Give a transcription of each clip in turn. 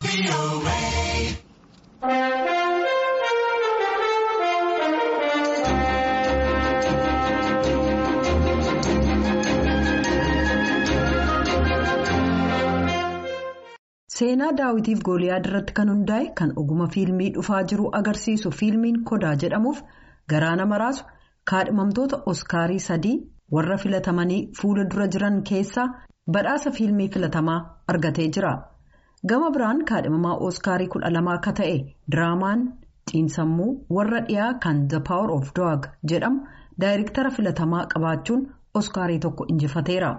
Seenaa daawitiif gooliyaad irratti kan hundaa'e kan oguma fiilmii dhufaa jiru agarsiisu fiilmiin kodaa jedhamuuf garaa nama raasu kaadhimamtoota oskaarii sadii warra filatamanii fuula dura jiran keessaa badhaasa fiilmii filatamaa argatee jira. Gama biraan kaadhimamaa oskaarii kudha lama akka ta'e diraamaan xiinsammuu warra dhiyaa kan the power of dog jedhamu daayirektara filatamaa qabaachuun oskaarii tokko injifateera.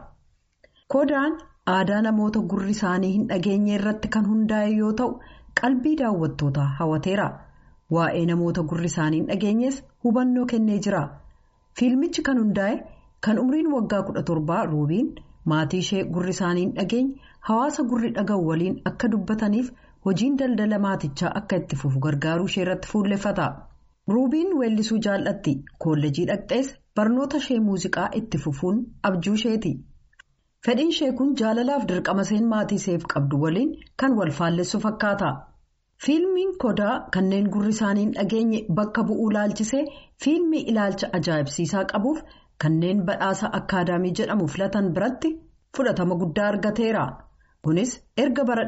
Kodaan aadaa namoota gurri isaanii hin dhageenye irratti kan hundaa'e yoo ta'u qalbii daawwattootaa hawateera. Waa'ee namoota gurri isaanii hin dhageenyes hubannoo kennee jira. Fiilmichi kan hundaa'e kan umriin waggaa kudha torbaa ruubiin maatii ishee gurri isaanii hin dhageenye hawaasa gurri dhaga'u waliin akka dubbataniif hojiin daldala maatichaa akka itti fufu gargaaruu ishee irratti fuulleffata. Ruubiin weellisuu jaallatti koolleejii dhaqxees barnoota ishee muuziqaa itti fufuun abjuu isheeti. Fedhiin ishee kun jaalalaaf dirqama isheen maatii isheef qabdu waliin kan wal faallessu fakkaata. Fiilmiin kodaa kanneen gurri isaanii hin dhageenye bakka bu'uu laalchisee fiilmii ilaalcha ajaa'ibsiisaa qabuuf kanneen badhaasa akkaadaamii jedhamu filatan biratti fudhatama guddaa argateera. Kunis erga bara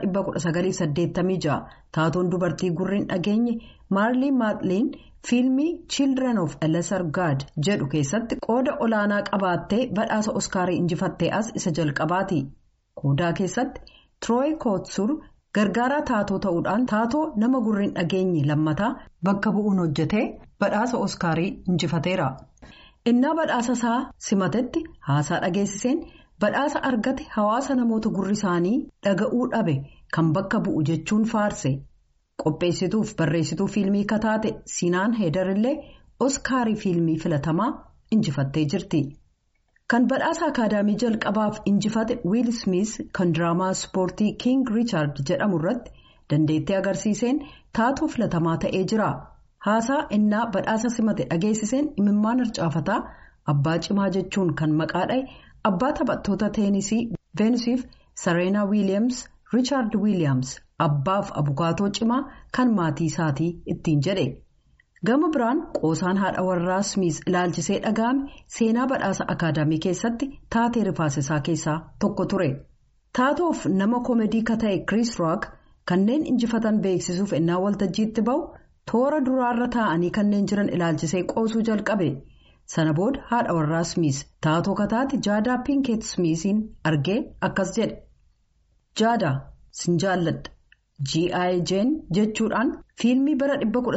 1986 taatoon dubartii gurri hin dhageenye maarlii maatliin fiilmii children of lesser god jedhu keessatti qooda olaanaa qabaattee badhaasa oskaarii injifattee as isa jalqabaati. Kodaa keessatti Troy Kotsur gargaaraa taatoo ta'uudhaan taatoo nama gurri hin dhageenye lammataa bakka bu'uun hojjetee badhaasa oskaarii injifateera. Innaa badhaasa isaa simatetti haasaa dhageessiseen badhaasa argate hawaasa namoota gurri isaanii dhaga'uu dhabe kan bakka bu'u jechuun faarse. Qopheessituuf barreessituu fiilmii kataate Sinaan Heedarillee Oskaarii fiilmii filatamaa injifattee jirti. Kan badhaasa akaadaamii jalqabaaf injifate Wiil Smith kan diraamaa ispoortii King Richard jedhamu irratti dandeettii agarsiiseen taatoo filatamaa ta'ee jira. Haasaa innaa badhaasa simate dhageessiseen imimmaan harcaafataa abbaa cimaa jechuun kan maqaa dha'e abbaa taphattoota teenisii Veenusiif Sareenaa Wiiliyaams Riichaard Wiiliyaams. Abbaaf abukaatoo cimaa kan maatii isaatii ittiin jedhe gama biraan qoosaan haadha warraa Smith ilaalchisee dhaga'ame seenaa badhaasa akaadaamii keessatti taatee rifaasisaa keessaa tokko ture. Taatoof nama koomedii ka ta'e Chris Rock kanneen injifatan beeksisuuf innaa waltajjiitti ba'u toora duraarra taa'anii kanneen jiran ilaalchisee qoosuu jalqabe. Sana booda haadha warraa Smith taatoo kataate Jaadaa Pinkeet Smithiin argee akkas jedhe. Jaadaa sin jaalladha. G.I. Jane jechuudhaan fiilmii bara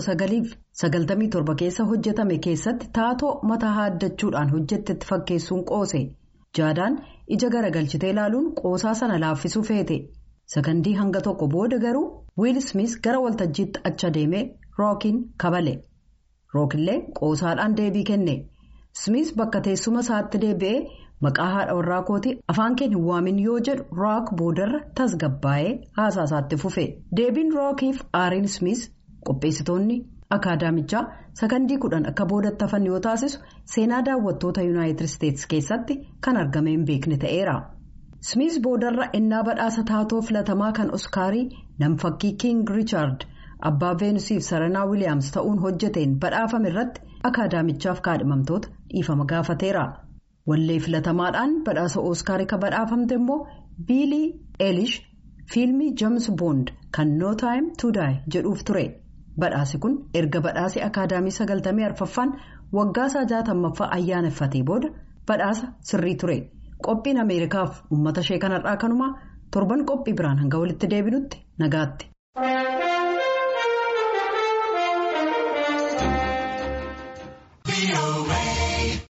1997 keessa hojjetame keessatti taatoo mataa haaddachuudhaan hojjettetti fakkeessuun qoose. Jaadaan ija garagalchitee ilaaluun qoosaa sana laaffisuu feete. Sakandii hanga tokko booda garuu Wiil Smith gara waltajjiitti achi deemee Rookiin kabale. Rookillee qoosaadhaan deebii kenne. Smith bakka teessuma isaatti deebi'ee maqaa haadha warraa kootii afaan keenya hin waamin yoo jedhu rook boodarra tasgabbaa'ee haasaa isaatti fufe. Deebiin rookiif aariin Smith qopheessitoonni akaadaamichaa sakandii kudhan akka boodatti hafan yoo taasisu seenaa daawwattoota yuunaayitid isteetsi keessatti kan argame hin beekne ta'eera. Smith boodarra innaa badhaasa taatoo filatamaa kan oskaarii namfakkii King Richard abbaa veenusiif saranaa wiiliyaams ta'uun hojjeteen badhaafame irratti akaadaamichaaf kaadhimamtoota dhiifama gaafateera. Wallee filatamaadhaan badhaasa Ooskaarii kan badhaafamte immoo Biilii Eelish fiilmii James Bond kan No Time to Die jedhuuf ture. Badhaasi kun erga badhaasi akaadaamii sagaltamii arfaffaan waggaa isaa jaatammaffaa ayyaaneffatee booda badhaasa sirrii ture. Qophiin Ameerikaaf uummata ishee kanarraa kanumaa torban qophii biraan hanga walitti deebinutti nagaatti.